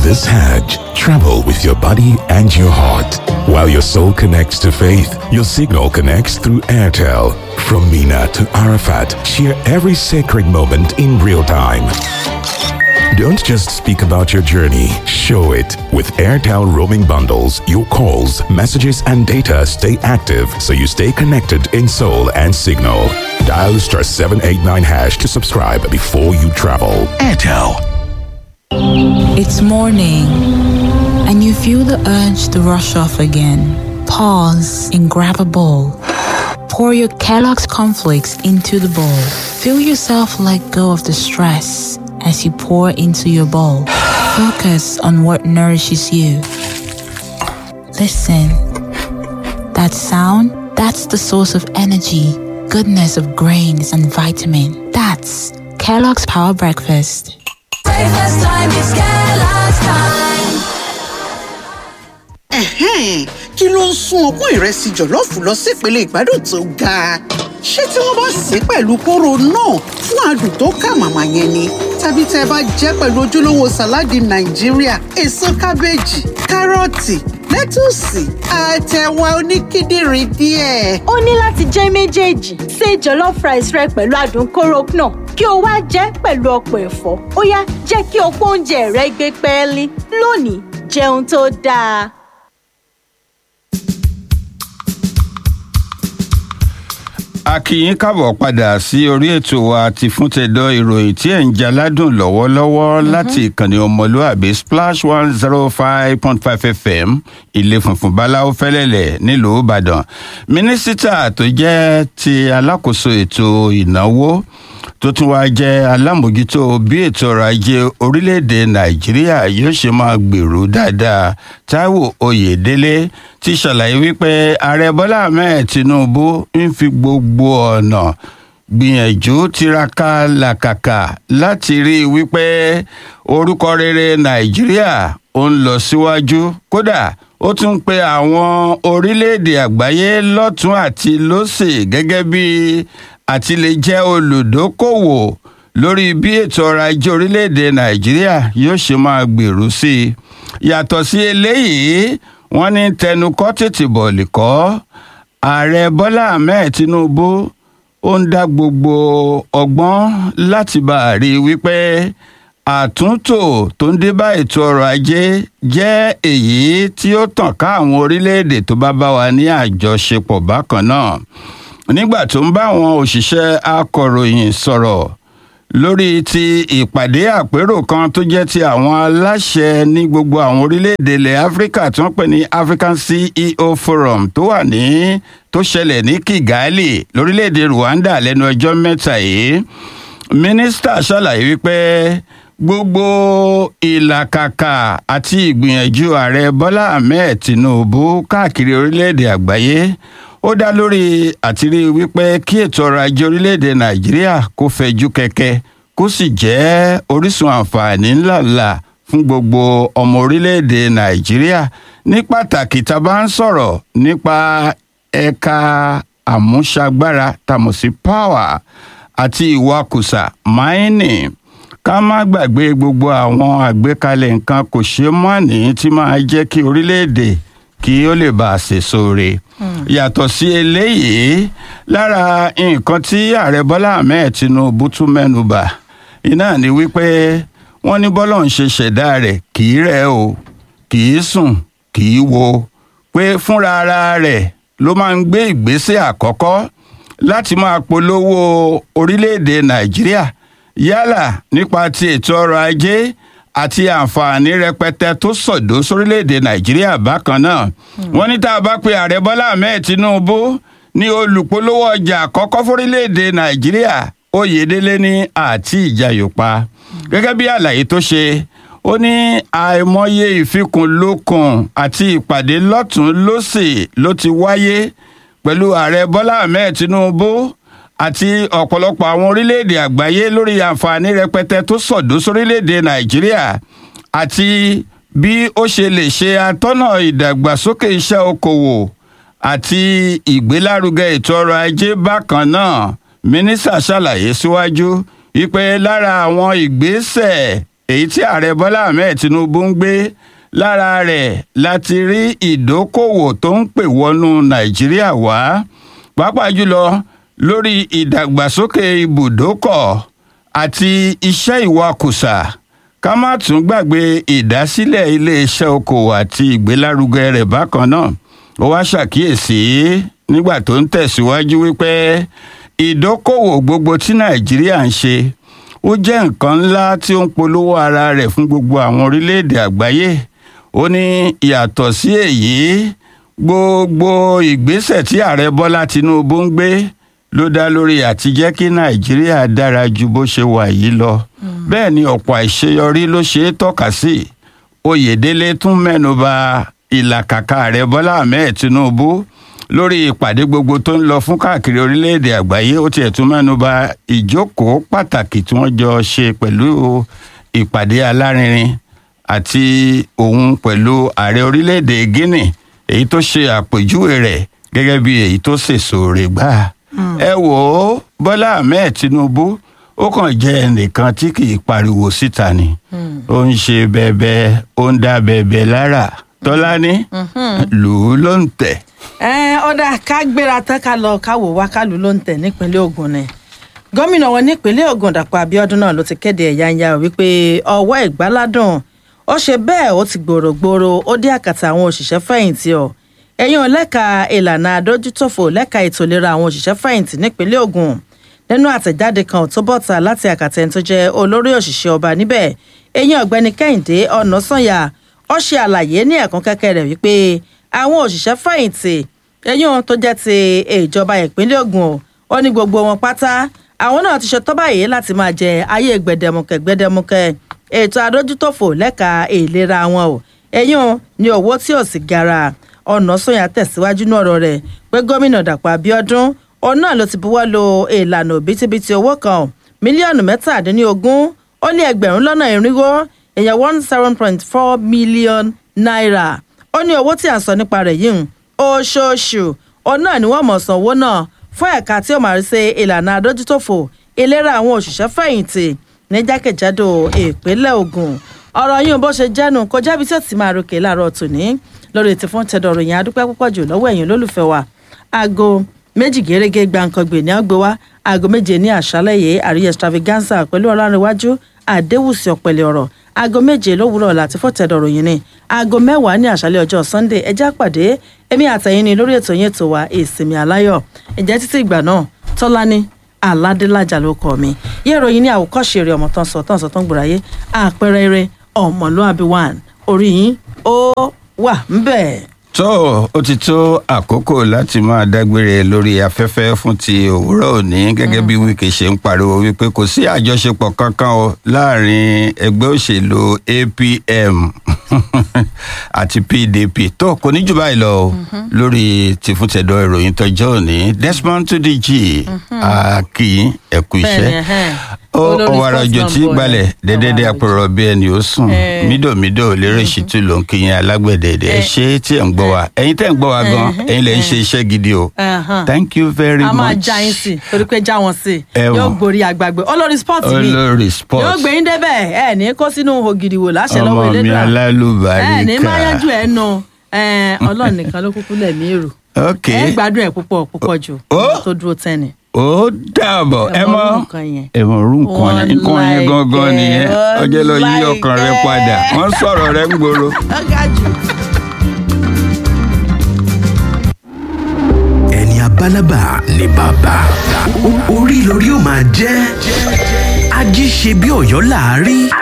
This Hajj, travel with your body and your heart. While your soul connects to faith, your signal connects through Airtel. From Mina to Arafat, share every sacred moment in real time. Don't just speak about your journey, show it. With Airtel roaming bundles, your calls, messages, and data stay active so you stay connected in soul and signal. Dial star 789 hash to subscribe before you travel. Airtel. It's morning, and you feel the urge to rush off again. Pause and grab a bowl. Pour your Kellogg's cornflakes into the bowl. Feel yourself let go of the stress as you pour into your bowl. Focus on what nourishes you. Listen. That sound, that's the source of energy, goodness of grains and vitamin. That's Kellogg's Power Breakfast. Breakfast time is Kellogg's time. Ẹ̀hẹ́n, kí ló ń sún ọpọ́n ìrẹsì jọ̀lọ́ọ̀fù lọ sípele ìgbádùn tó ga? Ṣé tí wọ́n bá sè é pẹ̀lú kóró náà fún adùn tó kà màmá yẹn ni? Tàbí tẹ́ ẹ bá jẹ́ pẹ̀lú ojúlówó sàláàdì Nàìjíríà, èso kábéèjì, kárọ̀tì, lẹ́tùsì, àtẹ̀wà oníkíndìnrín díẹ̀. ó ní láti jẹ́ méjèèjì ṣe jollof rice rẹ pẹ̀lú adùn kóró náà kí o wá jẹ́ pẹ̀lú ọ̀pọ̀ ẹ̀fọ́ ó yá jẹ́ kí ọ̀pọ̀ oúnjẹ rẹ gbé pẹ́ẹ́lí lónìí jẹun tó dáa. a kí yín káàbọ̀ padà sí orí ètò wa ti fún tẹ̀dọ̀ ìròyìn tí ẹ̀ ń jaládùn lọ́wọ́lọ́wọ́ láti ìkànnì ọmọlúàbí splash one zero five point five fm ilé funfun báláwo fẹ́lẹ́lẹ̀ nílùú ìbàdàn mínísítà tó jẹ́ ti alákòóso ètò ìnáwó tó tún wá jẹ́ alámòjútó bí ètò ọrọ̀ ajé orílẹ̀-èdè nàìjíríà yóò ṣe máa gbèrú dáadáa táíwò oyèdélé ti ṣàlàyé wípé ààrẹ bọ́lá ahmed tinubu ń fi gbogbo ọ̀nà gbìyànjú tiraka làkàkà láti rí i wípé orúkọ rere nàìjíríà ó ń lọ síwájú kódà ó tún pe àwọn orílẹ̀-èdè àgbáyé lọ́tún àti lósì gẹ́gẹ́ bí àti lè jẹ́ olùdókòwò lórí bí ètò ọrọ̀ ajé orílẹ̀-èdè nàìjíríà yóò ṣe máa gbèrú sí i yàtọ̀ sí eléyìí wọ́n ní tẹnukọ́ tètè bọ̀lì kọ́ ààrẹ bọ́lá ahmed tinubu ó ń dá gbogbo ọgbọ́n láti bá a rí i wípé àtúntò tó ń dé bá ètò ọrọ̀ ajé jẹ́ èyí tí ó tàn ká àwọn orílẹ̀-èdè tó bá bá wa ní àjọṣepọ̀ bákan náà nígbà tó ń bá àwọn òṣìṣẹ́ akọ̀ròyìn sọ̀rọ̀ lórí ti ìpàdé àpérò kan tó jẹ́ ti àwọn aláṣẹ ní gbogbo àwọn orílẹ̀-èdè ilẹ̀ áfíríkà tó ń pè ní african ceo forum tó wà ní tó ṣẹlẹ̀ ní kigali lórílẹ̀-èdè rwanda lẹ́nu ọjọ́ mẹ́ta yìí mínísítà ṣàlàyé wípé gbogbo ìlàkàkà àti ìgbìyànjú ààrẹ bọ́lá ahmed tinubu káàkiri orílẹ̀-èdè àgbáyé ó dá lórí àtìrí wípé kí ètò ọrọ̀ ajé orílẹ̀-èdè nàìjíríà kó fẹjú kẹ̀kẹ́ kó sì jẹ́ orísun àǹfààní ńláńlá fún gbogbo ọmọ orílẹ̀-èdè nàìjíríà ní pàtàkì tá a bá ń sọ̀rọ̀ nípa ẹ̀ka àmúṣagbára tàmọ̀ sí power àti ìwakùsà mining ká má gbàgbé gbogbo àwọn àgbékalẹ̀ nǹkan kò ṣeé mọ́ni tí máa jẹ́ kí orílẹ̀-èdè kí ó lè bá a ṣèso re yàtọ̀ sí eléyìí lára nǹkan tí ààrẹ bọ́lá ahmed tinubu tún mẹ́nu bà iná ni wípé wọ́n ní bọ́lá ń ṣe ṣẹ̀dá rẹ̀ kì í rẹ̀ o kì í sùn kì í wo pé fúnra ara rẹ̀ ló máa ń gbé ìgbésẹ̀ àkọ́kọ́ láti máa polówó orílẹ̀-èdè nàìjíríà yálà nípa ti ètò ọrọ̀ ajé àti àǹfààní rẹpẹtẹ tó sọdọ sórílẹèdè nàìjíríà bákan náà wọn ní tá a bá pe ààrẹ bọlá ahmed tinubu ní olùpolówó ọjà àkọkọ fórílẹèdè nàìjíríà oyèdélé ní àti ìjayòpa gẹgẹ bí àlàyé tó ṣe ó ní àìmọye ìfikùnlukùn àti ìpàdé lọtún lọsì ló ti wáyé pẹlú ààrẹ bọlá ahmed tinubu àti ọ̀pọ̀lọpọ̀ àwọn orílẹ̀-èdè àgbáyé lórí àǹfààní rẹpẹtẹ tó sọ̀dọ̀ sórílẹ̀-èdè nàìjíríà àti bí ó ṣe lè ṣe atọ́nà ìdàgbàsókè iṣẹ́ okòwò àti ìgbélárugẹ ètò ọrọ̀ ajé bákan náà mínísítà ṣàlàyé síwájú wípé lára àwọn ìgbésẹ̀ èyí tí ààrẹ bọ́lá ahmed tinubu ń gbé lára rẹ̀ láti rí ìdókòwò tó ń pè wọnú nàìjíríà wá pàápàá jùlọ lórí ìdàgbàsókè ibùdókọ̀ àti iṣẹ́ ìwakùsà ká má tún gbàgbé ìdásílẹ̀ iléeṣẹ́ okòwò àti ìgbélárugẹ rẹ̀ bákan náà ó wá ṣàkíyèsí nígbà tó ń tẹ̀síwájú wípé ìdókòwò gbogbo tí nàìjíríà ń ṣe ó jẹ́ nǹkan ńlá tí ó ń polówó ara rẹ̀ fún gbogbo àwọn orílẹ̀-èdè àgbáyé ó ní yàtọ̀ sí èyí gbogbo ìgbésẹ̀ tí ààrẹ bọ́lá tinubu ń gbé ló dá lórí àti jẹ́ kí nàìjíríà dára ju bó ṣe wà yìí lọ bẹ́ẹ̀ ni ọ̀pọ̀ àìṣeyọrí ló ṣe é tọ́ka sí oyèdélé tún mẹ́nuba ìlàkàkà ààrẹ bọ́lá ahmed tinubu lórí ìpàdé gbogbo tó ń lọ fún káàkiri orílẹ̀-èdè àgbáyé ó tiẹ̀ tún mẹ́nuba ìjókòó pàtàkì tí wọ́n jọ ṣe pẹ̀lú ìpàdé alárinrin àti òun pẹ̀lú ààrẹ orílẹ̀-èdè guinea èyí tó ṣe àpèjúwe rẹ̀ gẹ́gẹ́ bí èyí tó sèso rẹ̀ gbà. ẹ wò ó bọ́lá ahmed tinubu ó kàn jẹ́ ẹnìkan tí kì í pariwo síta ni ó ń ṣe bẹ́ẹ̀bẹ́ ó ń dá bẹ́ẹ̀bẹ́ lára tọ́lání lù ú ló ń tẹ̀. ẹ ọ̀dà ká gbéra tán ká lọ ká wò wá kálù ló ń tẹ̀ nípínlẹ̀ ogun ni gómìnà wọn nípínlẹ̀ ogun dàpọ̀ abiodun náà ló ti kéde ẹ̀yáǹyà wípé ọwọ́ ìgbáládùn ó ṣe bẹ́ẹ̀ ó ti gbòrògbòrò ó dé àkàtà àwọn òṣìṣẹ́ fẹ̀yìntì ọ̀ ẹ̀yìn lẹ́ka ìlànà àdójútòfò lẹ́ka ètò ìlera àwọn òṣìṣẹ́ fẹ̀yìntì nípínlẹ̀ ogun nínú àtẹ̀jáde kan tó bọ̀ta láti àkàtà ẹni tó jẹ́ olórí òṣìṣẹ́ ọba níbẹ̀ ẹ̀yìn ọ̀gbẹ́ni kẹ́hìndé ọ̀nàsànyà ó ṣe àlàyé ní ẹ̀kún kẹ́kẹ́ rẹ̀ wípé àwọn òṣìṣẹ́ fẹ̀yìntì ẹ̀yìn tó jẹ́ ti ìjọba ìpínlẹ̀ ogun ó ní gbogbo wọn pátá àwọn náà ti ṣe tọ́ báyìí láti máa jẹ ayé gbẹdẹmukẹ gbẹdẹmukẹ ètò àdójútòfò lẹ́ka ìlera wọn o ẹ̀yìn ní owó tí ò sì gara ọ̀nà sọ̀yà tẹ̀síwájú ní ọ̀rọ̀ rẹ̀ pé gómìnà dàpọ̀ abiodun òun náà ló ti buwọ́ lo ìlànà òbítíbitì owó kan mílíọ̀nù mẹ́tàdínlógún ó lé ẹgbẹ̀rún lọ́nà irinwó èèyàn one seven point four million naira ó ní owó tí à ń sọ nípa rẹ̀ yìí oṣooṣù òun náà ni wọ́n mọ̀ san owó náà fún ẹ̀ka tí ó máa rí sí ìlànà àdójútòfò ìlera àwọn òṣìṣẹ́ fẹ̀yìntì ní jákèjádò ìpínlẹ̀ ogun ọ̀rọ̀ yìí bó ṣe jẹ́nu kò jábí tí ó ti máa ròkè láàárọ̀ tòní lórí ti fún tẹ̀dọ̀rọ̀ yẹn adúpẹ́ púpọ̀ jù lọ́wọ́ ẹ̀yin olólùfẹ́ wa aago méjì gẹ́gẹ́ gbàǹkangbè ní àgbé wa aago méje ní àṣálẹ̀ yìí àríyá extravaganza pẹ̀lú ọlọ́rinwájú àdéhùsì ọ̀pẹ̀lẹ̀ ọ̀rọ̀ aago méje lówùúrọ̀ láti fún tẹ̀dọ̀rọ̀ yìí ni aago mẹ́wàá ní àṣálẹ̀ ọjọ́ sunday ẹjẹ́ àpàdé èmi àtẹ̀yìn ni lórí ètò yẹn tó wa ìsinmi aláyọ̀ ìjẹ́ títí ìgbà náà tọ́lání aládélájà ló kọ mi yẹ ìròyìn ní àwòkọ́ṣe rẹ̀ ọmọ tán sọ tán sọ tán gbòòráyé àpẹẹrẹ eré ọmọlúàbí one orí yín ó wà ńbẹ̀. tó o ti tó àkókò láti máa dágbére lórí afẹ́fẹ́ fún ti òwúrọ̀ òní gẹ́gẹ́ bí wíkì ṣe ń pariwo wípé kò sí àjọṣepọ̀ kankan o láàrin ẹgbẹ́ òṣèlú apm àti pdp tó kò ní jù báyìí lọ o lórí tìfúntẹ̀dọ̀ ìròyìn tọjọ́ òní desmond tudiji akí ẹ̀kú iṣẹ́ Bẹ́ẹ̀ni, ẹhẹ́n. ó Olórí ọ̀wàrà òjò sportsman tí boy. gbalẹ̀ dẹ́dẹ́dẹ́ Ọ̀wàrà òjò. àpòrọ̀ bí ẹni ó sùn Eh. mídòmídò lérè ṣìtú ló ń kíyìn alágbẹ̀dẹ̀dẹ̀ ẹ Eh. ṣe tí ẹ̀ ń gbọ́ wa ẹ̀yin tẹ̀ ń gbọ́ wa gan ẹ̀yin lẹ̀ ń ṣe iṣẹ́ gidi o Ẹhàn. thank you very a much máa já yín sí torí pé já wọn sí Ẹ̀wọ̀n. yóò gborí àgbàgbé olórí sport mi olórí yóò sports gbé yín débẹ̀ ẹ ní kó sínú ògidì wò láṣẹ ọmọ lọ́wọ́ mi elédùà ẹ ní alálùbáríkà máa yanjú ẹ nù ọlọ́run nìkan ló kúkú lẹ̀mí èrò ok ẹ gbádùn ẹ púpọ̀ púpọ̀ jù Ó. ọmọ tó dúró tẹ́ni. ó dàbọ̀ ẹ Ẹ mọ mọ orú nǹkan yẹn. ẹ mọ orú nǹkan yẹn nǹkan yẹn Wọ́n gangan nìyẹn like ọjọ́ lọ yí it, ọkàn rẹ like padà it. wọ́n sọ̀rọ̀ rẹ ń gbòòrò. ó ga jù. ẹni abálábà ni bàbá O- orí lórí ó máa jẹ́ ají ṣe bí ọ̀yọ́ láàárí.